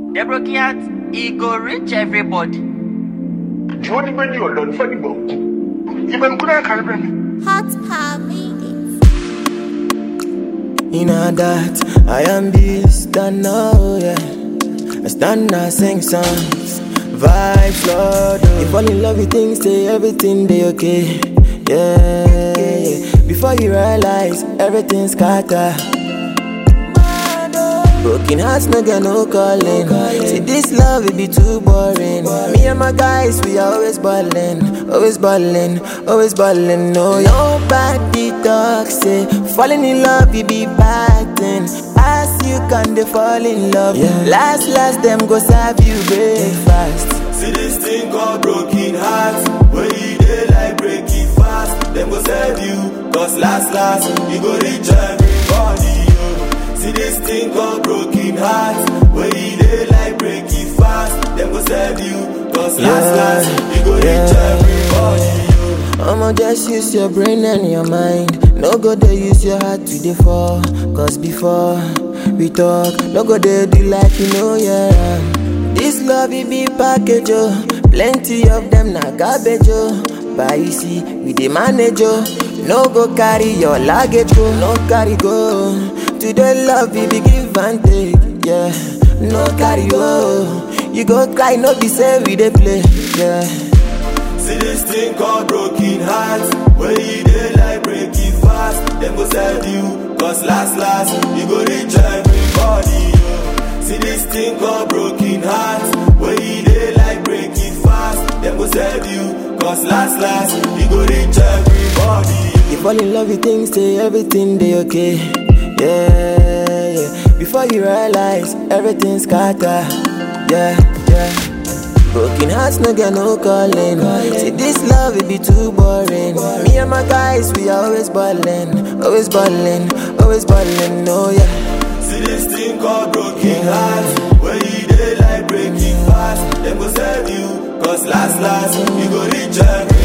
The broken heart, e go reach everybody. The only way you are done for the book. Even could I carry me? Hot Power made it. In a that I am beast and know yeah. I stand and sing songs, vibes Lord. oh. You fall in love with things, say everything they okay. Yeah, before you realize everything's scatter. Broken hearts no get no calling. See this love it be too boring. Me and my guys we are always ballin', always ballin', always ballin'. No, nobody talk say falling in love it be bad thing. As you can they fall in love. Last last them go serve you breakfast. See this thing called broken heart When you dey like break it fast Them go serve you Cause last last You go reach everybody yo. See this thing called broken heart When you dey like break it fast Them go serve you Cause last Yeah, last You go reach yeah. everybody yo. I'ma just use your brain and your mind. No go there use your heart to the fall. Cause before we talk, no go there do like you know, yeah. This love it be package, oh. Plenty of them na garbage, oh. But you see, we the manage, oh. No go carry your luggage, go. No carry go. Today love it be give and take, yeah. No carry go. You go cry, no be say we dey play, yeah. See this thing called broken heart When you dey like break it fast Them go serve you Cause last last You go reach everybody yo. See this thing called broken heart When you dey like break it fast Them go serve you Cause last last You go reach everybody yo. You fall in love with things, say everything they okay. Yeah, yeah. Before you realize everything's scatter. Yeah, yeah. Broken hearts no get no calling. See this love it be too boring. Me and my guys we are always ballin', always ballin', always ballin'. Oh yeah. See this thing called broken heart When you dey like break it fast Them go serve you Cause last last You go reach everybody